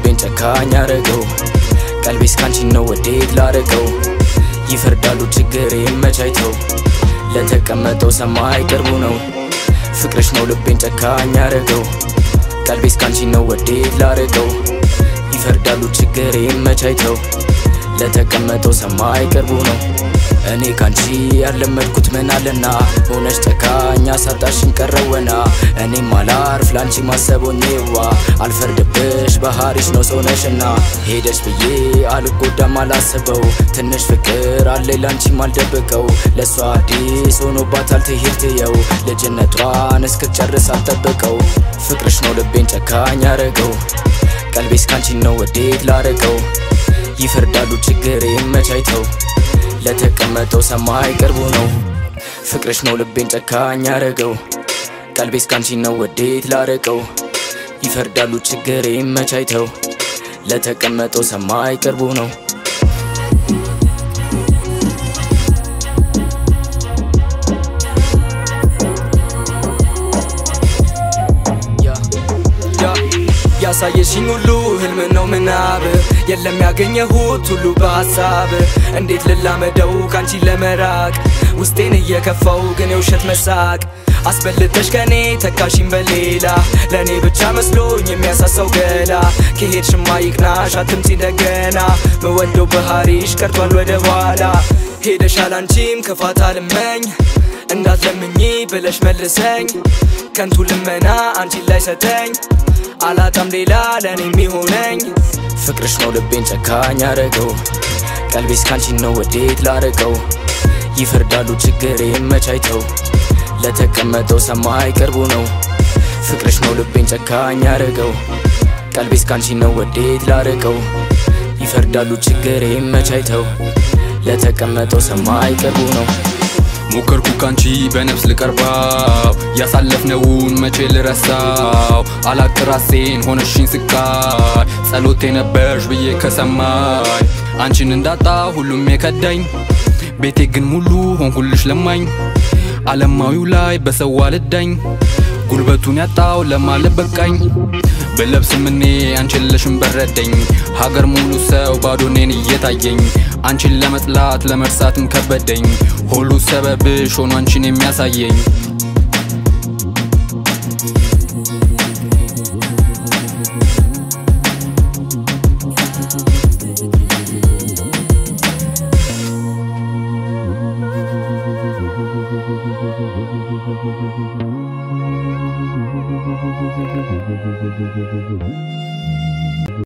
ልቤን ጨካኝ ያረገው ቀልቤስ ካንቺን ነው ወዴት ላረገው ይፈርዳሉ ችግር መቻይተው ለተቀመጠው ሰማይ ቅርቡ ነው ፍቅርሽ ነው ልቤን ጨካኝ ያረገው ቀልቤስ ካንቺን ነው ወዴት ላረገው ይፈርዳሉ ችግር መቻይተው ለተቀመጠው ሰማይ ቅርቡ ነው እኔ ካንቺ ያለመድኩት ምን አለና ሆነሽ ጨካኝ አሳጣሽን ቀረወና እኔም አላርፍ ላንቺ ማሰቦኜዋ አልፈርድብሽ ባህሪሽ ነው ሰውነሽና ሄደሽ ብዬ አልጎዳም አላስበው ትንሽ ፍቅር አለኝ ላንቺም አልደብቀው ለእሷ አዲስ ሆኖባታል ትሄድ ትየው ልጅነቷን እስክትጨርስ አልጠብቀው ፍቅርሽ ነው ልቤን ጨካኝ ያረገው ቀልቤስ ካንቺን ነው ወዴት ላረገው ይፈርዳሉ ችግር መቻይተው ለተቀመጠው ሰማይ ቅርቡ ነው ፍቅርሽ ነው ልቤን ጨካኝ ያረገው ቀልቤስ ካንቺን ነው ወዴት ላረቀው ይፈርዳሉ ችግር መቻይተው ለተቀመጠው ሰማይ ቅርቡ ነው ያሳየሽኝ ሁሉ ህልም ነው ምናብ የለም ያገኘሁት ሁሉ በሀሳብ እንዴት ልላመደው ካንቺ ለመራቅ ውስጤን እየከፋው ግን የውሸት መሳቅ አስበልጠሽ ከኔ ተካሽኝ በሌላ ለእኔ ብቻ መስሎኝ የሚያሳሳው ገላ ከሄድሽማ ይቅናሽ አትምጪ እንደገና መወደው ባህሪሽ ቀርቷል ወደ ኋላ ሄደሻል አንቺም ክፋት አልመኝ እንዳትለምኚ ብለሽ መልሰኝ ከንቱ ልመና አንቺን ላይ ሰተኝ አላጣም ሌላ ለእኔ የሚሆነኝ ፍቅርሽ ነው ልቤን ጨካኝ ያረገው ቀልቤስ ካንቺን ነው ወዴት ላረቀው ይፈርዳሉ ችግር መቻይተው ለተቀመጠው ሰማይ ቅርቡ ነው ፍቅርሽ ነው ልቤን ጨካኝ ያረገው ቀልቤስ ካንቺን ነው ወዴት ላረቀው ይፈርዳሉ ችግር መቻይተው ለተቀመጠው ሰማይ ቅርቡ ነው ሞከርኩ ካንቺ በነፍስ ልቀርባው ያሳለፍነውን መቼ ልረሳው አላቅ ራሴን ሆነሽኝ ስቃይ ጸሎቴ ነበርሽ ብዬ ከሰማይ አንቺን እንዳጣ ሁሉም የከዳኝ ቤቴ ግን ሙሉ ሆንኩልሽ ለማኝ አለማዊው ላይ በሰው አልዳኝ ጉልበቱን ያጣው ለማለት በቃኝ ብለብስም እኔ አንቺን ለሽን በረደኝ ሀገር ሙሉ ሰው ባዶ እኔን እየታየኝ አንቺን ለመጥላት ለመርሳትም ከበደኝ ሁሉ ሰበብሽ ሆኖ አንቺን የሚያሳየኝ Thank you.